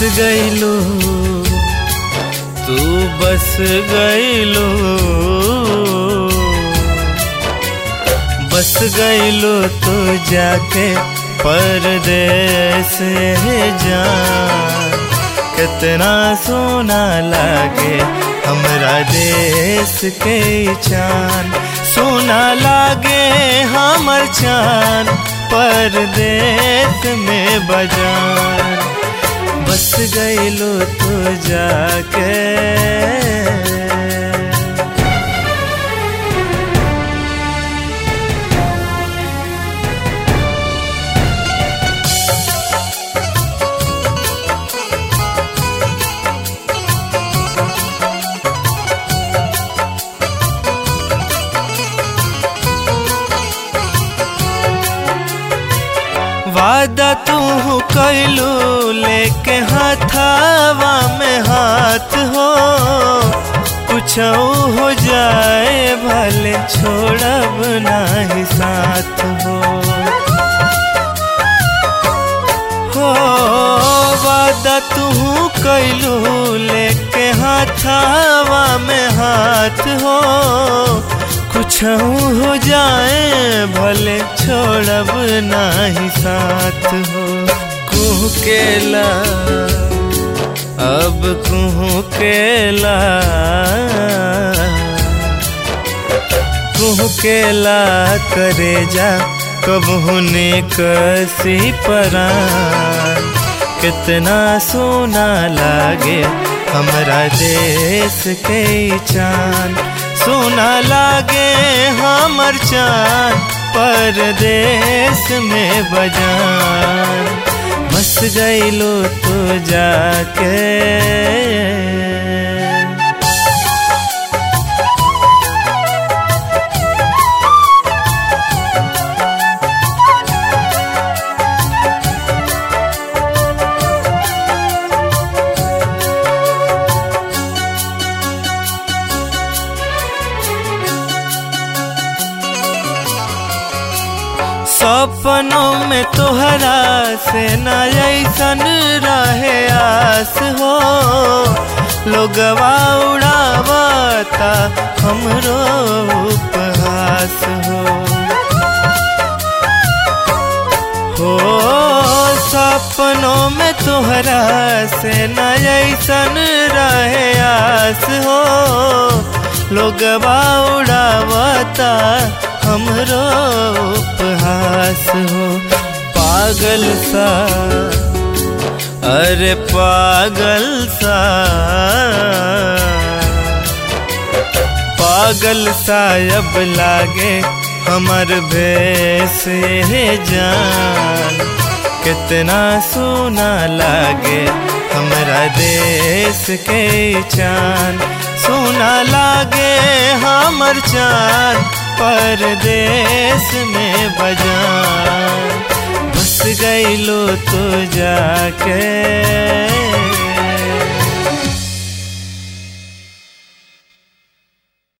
गईलो तू बस गईलो बस गईलो तू जाके परदेस जान कितना सोना लागे हमरा देश के चान सोना लागे हमर चान परदेश में बजान बस गईलो तो जाके वादा तू कैलू लेके हाथावा में हाथ हो कुछ हो जाए भले छोड़ब नहीं साथ हो हो वादा तू कैलू लेके हाथावा में हाथ हो कुछ हो जाए भले छोड़ब नाही साथ हो कुह केला अब कुह केला कुह केला करे जा कब होने कसी परान कितना सोना लागे हमरा देश के चांद सोना लागे हमर चांद परदेश में बजान बस गईलो तो जाके सपनों में तोहरा से न ऐसन रहे आस हो लोगवा उड़ावता हमरो उपहास हो हो सपनों में तोहरा से न ऐसन रहे आस हो लोगवा उड़ावता हमरो उपहास हो पागल सा अरे पागल सा पागल सा अब लागे हमर भेस जान कितना सोना लागे हमरा देश के चान सोना लागे हमर चान परदेश में बजान बस गईलो तो जाके